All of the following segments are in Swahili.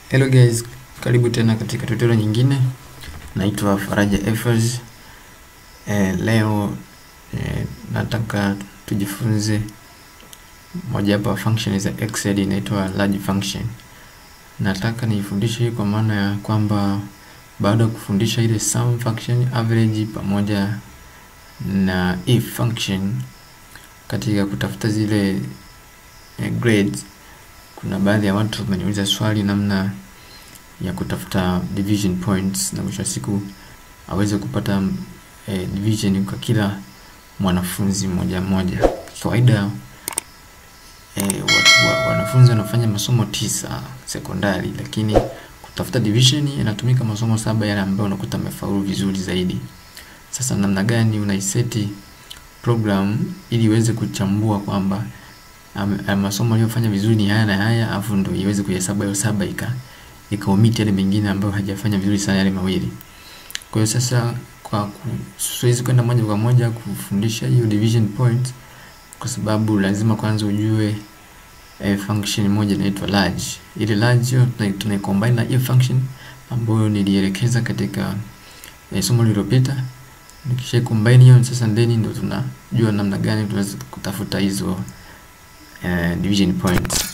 Hello guys, karibu tena katika tutorial nyingine. Naitwa Faraja Efers. Eh, leo eh, nataka tujifunze mojawapo ya function za Excel inaitwa large function. Nataka nifundishe hii kwa maana ya kwamba baada ya kufundisha ile sum function, average pamoja na if function katika kutafuta zile eh, grades kuna baadhi ya watu wameniuliza swali namna ya kutafuta division points na mwisho wa siku aweze kupata eh, division kwa kila mwanafunzi mmoja mmoja. Kawaida eh, wa, wa, wanafunzi wanafanya masomo tisa sekondari, lakini kutafuta division inatumika masomo saba yale ambayo unakuta amefaulu vizuri zaidi. Sasa namna gani unaiseti program ili iweze kuchambua kwamba um, masomo aliyofanya vizuri ni haya na haya, afu ndo iweze kuhesabu hayo saba ika ikaomit yale mengine ambayo hajafanya vizuri sana yale mawili. Kwa hiyo sasa, kwa siwezi kwenda moja kwa moja kufundisha hiyo division point, kwa sababu lazima kwanza ujue eh, function moja inaitwa large. Ile large hiyo tunai combine na hiyo function ambayo nilielekeza katika eh, somo lililopita. Nikisha combine hiyo sasa, then ndo tunajua namna gani tunaweza kutafuta hizo uh, division points.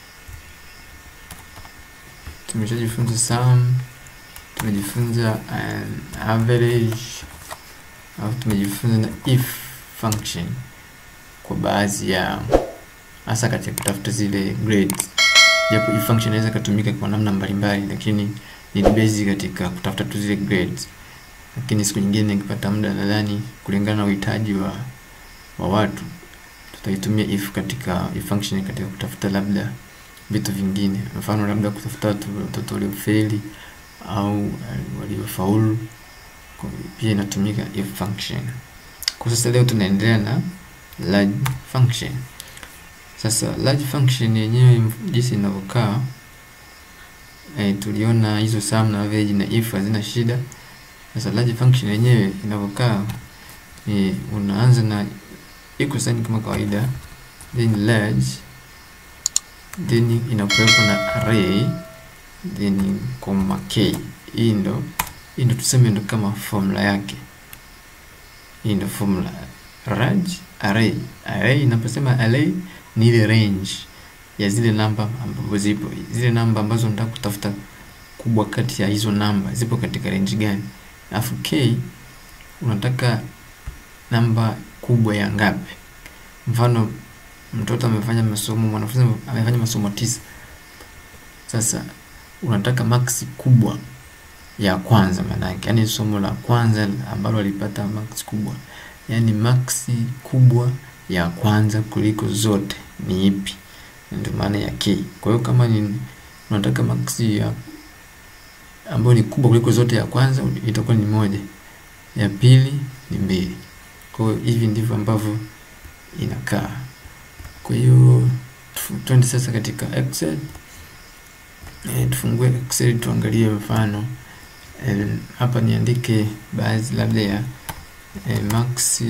Tumeshajifunza sum, tumejifunza an average, au tumejifunza na if function kwa baadhi ya hasa katika kutafuta zile grades, japo if function inaweza kutumika kwa namna mbalimbali, lakini ni basic katika kutafuta tu zile grades. Lakini siku nyingine nikipata muda, nadhani kulingana na uhitaji wa wa watu tutaitumia if katika if function katika kutafuta labda vitu vingine, mfano labda kutafuta watoto waliofeli au waliofaulu, pia inatumika if function. Kwa sasa leo tunaendelea na large function. Sasa large function yenyewe jinsi inavyokaa, eh, tuliona hizo sum na average na if hazina shida. Sasa large function yenyewe inavyokaa ni unaanza na equal sign kama kawaida, then large, then inakuwepo na array, then comma k. Hii ndo hii ndo tuseme ndo kama formula yake. Hii ndo formula large array. Array inaposema array ni ile range ya zile namba ambazo zipo, zile namba ambazo nataka kutafuta kubwa kati ya hizo namba zipo katika range gani, alafu k unataka namba kubwa ya ngapi? Mfano, mtoto amefanya masomo, mwanafunzi amefanya masomo tisa. Sasa unataka max kubwa ya kwanza, maana yake yani somo la kwanza ambalo alipata max kubwa, yani max kubwa ya kwanza kuliko zote ni ipi? Ndio maana ya k. Kwa hiyo kama ni unataka max ya ambayo ni kubwa kuliko zote, ya kwanza itakuwa ni moja, ya pili ni mbili. Kwa hiyo hivi ndivyo ambavyo inakaa. Kwa hiyo twende sasa katika Excel. E, tufungue Excel tuangalie mfano e, hapa niandike baadhi labda ya e, max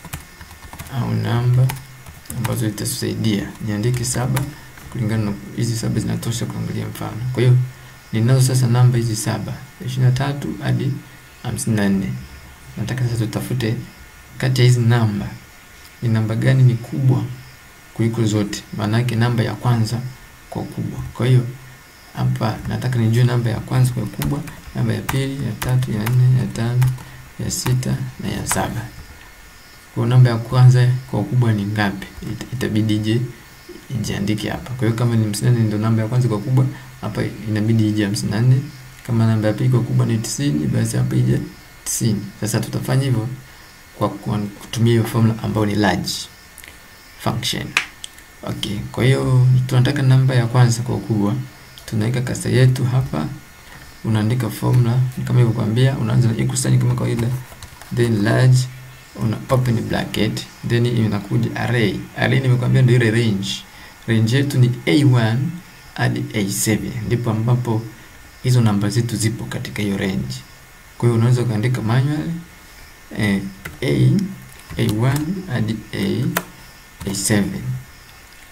au namba ambazo itasaidia. Niandike saba kulingana na hizi saba zinatosha kuangalia mfano. Kwa hiyo ninazo sasa namba hizi saba ishirini na tatu hadi hamsini na nne. Nataka sasa tutafute kati ya hizi namba ni namba gani ni kubwa kuliko zote, maana yake namba ya kwanza kwa ukubwa. Kwa hiyo hapa nataka nijue namba ya kwanza kwa ukubwa, namba ya pili, ya tatu, ya nne, ya tano, ya sita na ya saba. Kwa namba ya kwanza kwa ukubwa ni ngapi? It, itabidi ije ijiandike hapa. Kwa hiyo kama ni 54 ndio namba ya kwanza kwa ukubwa, hapa inabidi ije 54. Kama namba ya pili kwa ukubwa ni 90, basi hapa ije 90. Sasa tutafanya hivyo kwa kutumia hiyo formula ambayo ni large function. Okay, kwa hiyo tunataka namba ya kwanza kwa ukubwa, tunaweka kasa yetu hapa, unaandika formula kama ilivyokuambia, unaanza na equal sign kama kawaida, then large, una open bracket, then inakuja array. Array nimekuambia ndio ile range. Range yetu ni A1 hadi A7, ndipo ambapo hizo namba zetu zipo katika hiyo range. Kwa hiyo unaweza ukaandika manually eh, A A1 hadi A A7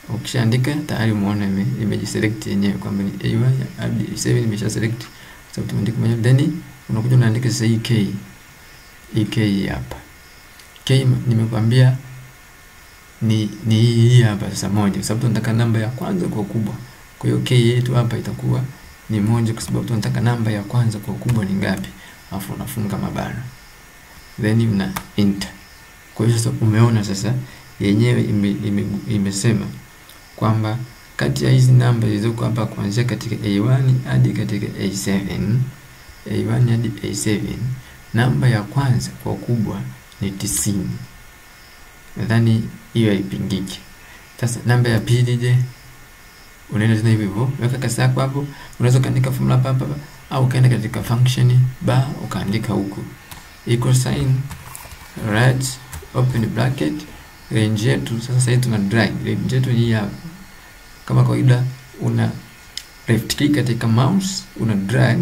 ukishaandika tayari umeona ime, imejiselect yenyewe kwamba ni A1 hadi A7 imesha select sababu tumeandika mwenyewe, then unakuja unaandika sasa hii K hii K hapa K nimekwambia ni ni hii hii hapa sasa moja, kwa sababu tunataka namba ya kwanza kwa ukubwa. Kwa hiyo K yetu hapa itakuwa ni moja, kwa sababu tunataka namba ya kwanza kwa ukubwa ni ngapi, alafu unafunga mabano then una enter. Kwa hiyo sasa umeona sasa yenyewe ime, ime, imesema kwamba kati ya hizi namba zilizoko hapa kuanzia katika A1 hadi katika A7 A1 hadi A7 namba ya kwanza kwa ukubwa ni tisini. Nadhani hiyo haipingiki. Sasa namba ya pili je? Unaenda tena hivyo hivyo, weka kasi yako hapo. Unaweza ukaandika formula hapa hapa au ukaenda katika function bar ukaandika huku equal sign right open bracket range yetu sasa. Sasa tuna drag range yetu hii hapa, kama kawaida, una left click katika mouse una drag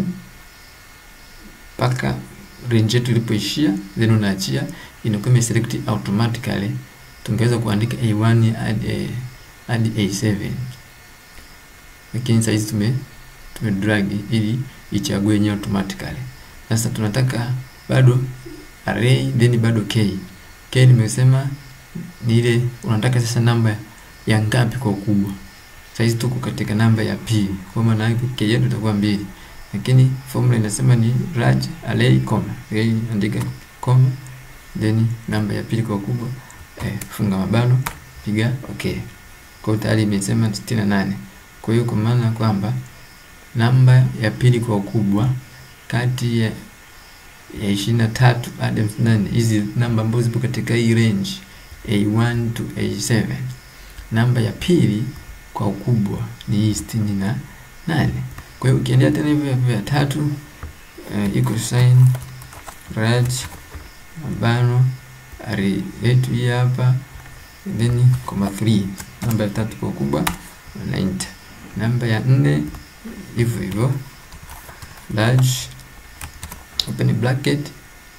mpaka range yetu ilipoishia, then unaachia, inakuwa imeselect automatically. Tungeweza kuandika A1 hadi hadi A7, lakini sasa hizi tume tume drag ili ichague yenyewe automatically. Sasa tunataka bado array then bado k k, nimesema ni ile unataka sasa namba ya ngapi kwa ukubwa. Sasa hizi tuko katika namba ya pili, kwa maana yake k yetu itakuwa mbili lakini formula inasema ni raj array comma array, andika comma then namba ya pili kwa ukubwa eh, funga mabano piga okay. Kwa hiyo tayari imesema 68. Kwa hiyo kwa maana kwamba namba ya pili kwa ukubwa kati ya ya ishirini na tatu hadi hamsini na nane hizi namba ambazo zipo katika hii range A1 to A7, namba ya pili kwa ukubwa ni hii sitini na nane. Kwa hiyo ukiendea tena hivyo hivyo ya tatu uh, equal sign raj mabano array yetu hii hapa then comma 3 namba ya tatu kwa ukubwa na enter. Namba ya nne hivyo hivyo large open bracket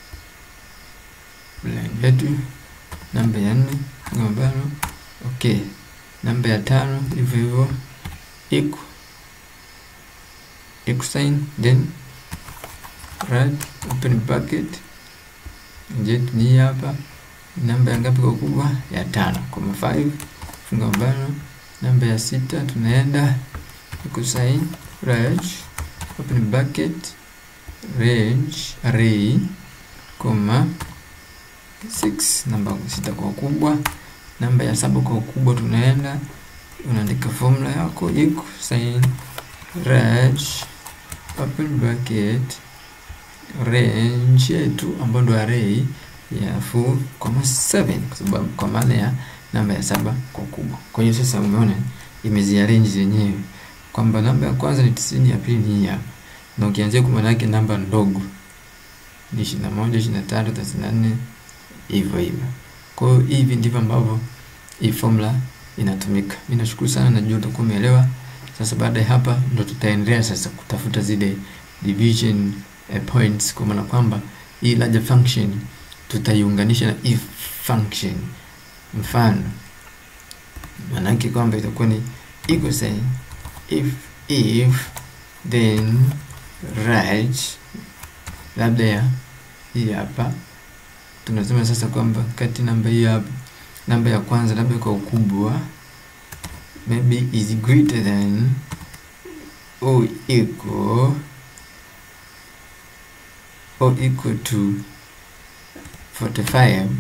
line yetu namba ya nne funga mabano okay. Namba ya tano hivyo hivyo equal equal sign then right open bracket jet ni hapa namba ya ngapi kwa ukubwa ya tano koma 5 funga mabano namba ya sita tunaenda equal sign right open bracket range array koma 6 namba sita kwa ukubwa namba ya saba kwa ukubwa tunaenda unaandika formula yako equal sign range open bracket range yetu ambayo ndo array ya 4,7 kwa sababu kwa maana ya namba ya saba kwa ukubwa. Kwa hiyo sasa umeona imeziarrange zenyewe kwamba namba ya kwanza ni tisini, ya pili ni hii hapa, na ukianzia kwa maana yake namba ndogo ni ishirini na moja, ishirini na tatu, thelathini na nne hivyo hivyo. Kwa hiyo hivi ndivyo ambavyo hii formula inatumika. Mimi nashukuru sana, najua utakuwa umeelewa. Sasa baada ya hapa ndo tutaendelea sasa kutafuta zile division eh, points kwa maana kwamba hii larger function tutaiunganisha na if function. Mfano maanake kwamba itakuwa ni equal sign if if then right, labda ya hii hapa tunasema sasa kwamba kati namba hii hapa namba ya kwanza labda kwa ukubwa maybe is greater than or equal or equal to 45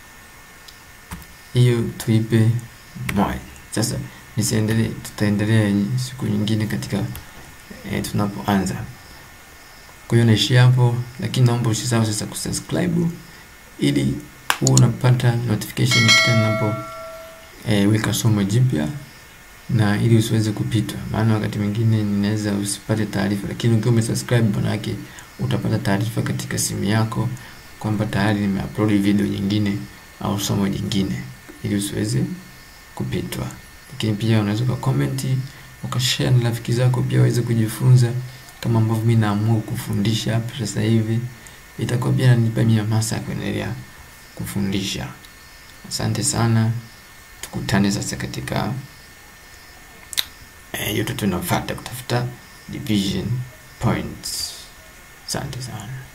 hiyo tuipe moja. Sasa nisiendelee, tutaendelea siku nyingine katika eh, tunapoanza. Kwa hiyo naishia hapo, lakini naomba usisahau sasa kusubscribe ili huwa unapata notification kila ninapo eh, weka somo jipya na ili usiweze kupitwa, maana wakati mwingine ninaweza usipate taarifa, lakini ukiwa umesubscribe maana yake utapata taarifa katika simu yako kwamba tayari nimeupload video nyingine au somo jingine, ili usiweze kupitwa. Lakini pia unaweza ka comment ukashare na rafiki zako pia waweze kujifunza kama ambavyo mimi naamua kufundisha hapa sasa hivi, itakuwa pia inanipa mimi hamasa ya kuendelea kufundisha. Asante sana, tukutane sasa katika hiyo tu tunafuata kutafuta division points asante sana